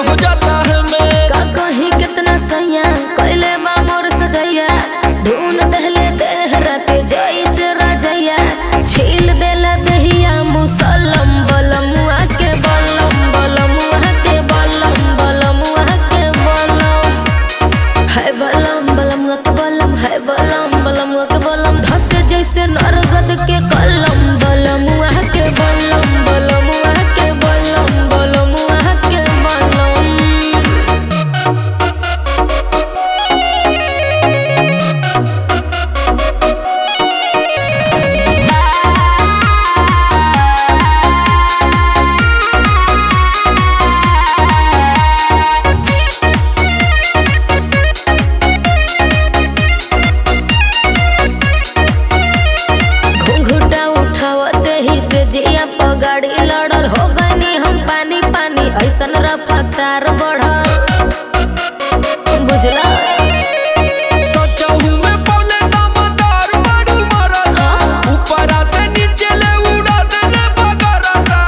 हो जाता है मैं का कहीं कितना सैया कैले बा मोर सजैया धुन दहले देह राते जैसे रजैया छील देला दहिया मुसलम बलमुआ के बलम बलमुआ के बलम बलमुआ के बलम है बलम बलमुआ के बलम है बलम बलमुआ के बलम धसे जैसे नरगद के कलम बलमुआ के बलम बलमुआ के बलम बलमुआ के बलम घुंघुटा उठावते ही से जिया पगाड़ी लड़ल हो गनी हम पानी पानी ऐसन रफ्तार बढ़ल बुझला सोचहूं मैं पौले दमदार बड़ू मरदा ऊपरा से नीचे ले उड़ा देले बगरदा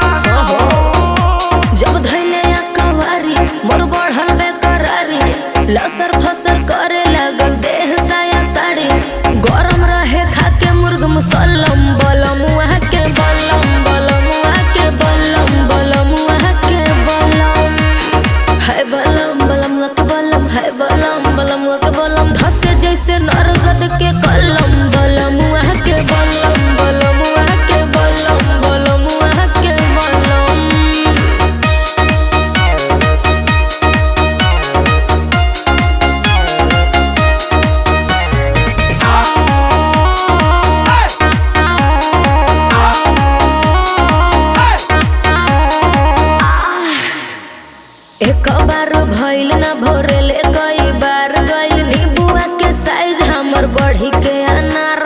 जब धैले या कवारी मोर बढ़ल बेकरारी लसर फसर करे लागल देह साया साड़ी गरम रहे खाके मुर्ग मुसल्लम बलम वहाँ के बलम बलम वहाँ के बलम बलम वहाँ के बलम है बलम बलम वहाँ के बलम है बलम बलम वहाँ के बलम धसे जैसे नरगद के कलम बलम वहाँ के बलम बलम वहाँ के बलम बलम वहाँ के बलम एक बार भइल ना भोरेले कई बार गइल नीबुआ के साइज हमर बढ़ी के अनार